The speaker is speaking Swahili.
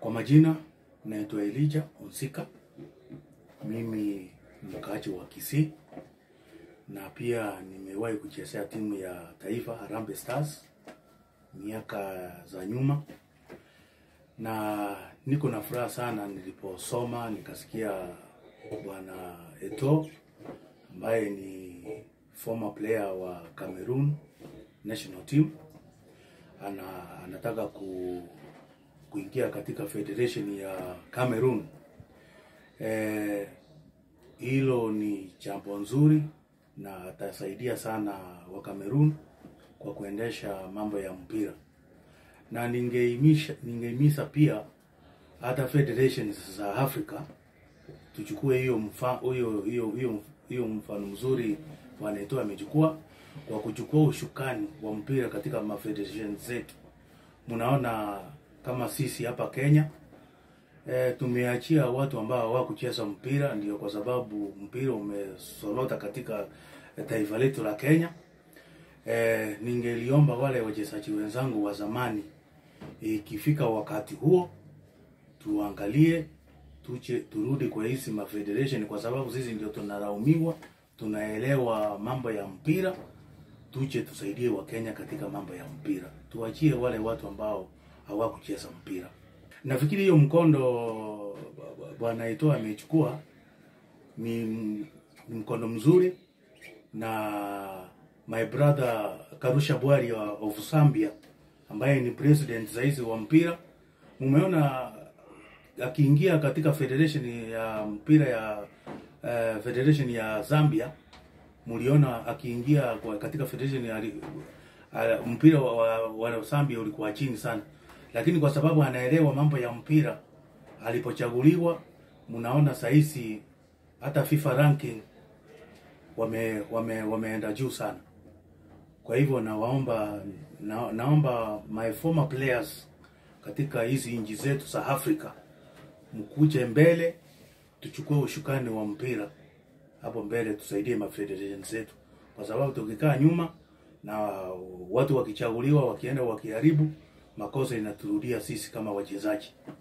Kwa majina naitwa Elijah Onsika, mimi ni mkaaji wa Kisii na pia nimewahi kuchezea timu ya taifa Harambee Stars miaka za nyuma, na niko na furaha sana niliposoma nikasikia bwana Eto ambaye ni former player wa Cameroon national team ana, anataka ku, kuingia katika federation ya Cameroon. Eh, hilo ni jambo nzuri na atasaidia sana wa Cameroon kwa kuendesha mambo ya mpira, na ningehimiza ningehimiza pia hata federations za Afrika tuchukue hiyo mfa hiyo hiyo hiyo hiyo mfano mzuri wanaitoa amechukua kwa kuchukua ushukani wa mpira katika mafederation zetu. Mnaona kama sisi hapa Kenya e, tumeachia watu ambao hawakucheza mpira, ndio kwa sababu mpira umesolota katika taifa letu la Kenya. E, ningeliomba wale wachezaji wenzangu wa zamani, ikifika wakati huo tuangalie tuche, turudi kwa hizi mafederation, kwa sababu sisi ndio tunalaumiwa, tunaelewa mambo ya mpira. Tuje tusaidie Wakenya katika mambo ya mpira, tuachie wale watu ambao hawakucheza mpira. Nafikiri hiyo mkondo bwana Eto'o amechukua ni, ni mkondo mzuri, na my brother Karusha Bwari of Zambia ambaye ni president saizi wa mpira, mumeona akiingia katika federation ya mpira ya uh, federation ya Zambia, mliona akiingia kwa katika federation ya uh, mpira wa, wa, wa Zambia ulikuwa chini sana, lakini kwa sababu anaelewa mambo ya mpira, alipochaguliwa, mnaona sahizi hata FIFA ranking wame, wame, wameenda juu sana. Kwa hivyo nawaomba na, naomba my former players katika hizi nchi zetu za Afrika mkuje mbele, tuchukue ushukani wa mpira hapo mbele, tusaidie mafederation zetu, kwa sababu tukikaa nyuma na watu wakichaguliwa wakienda wakiharibu, makosa inaturudia sisi kama wachezaji.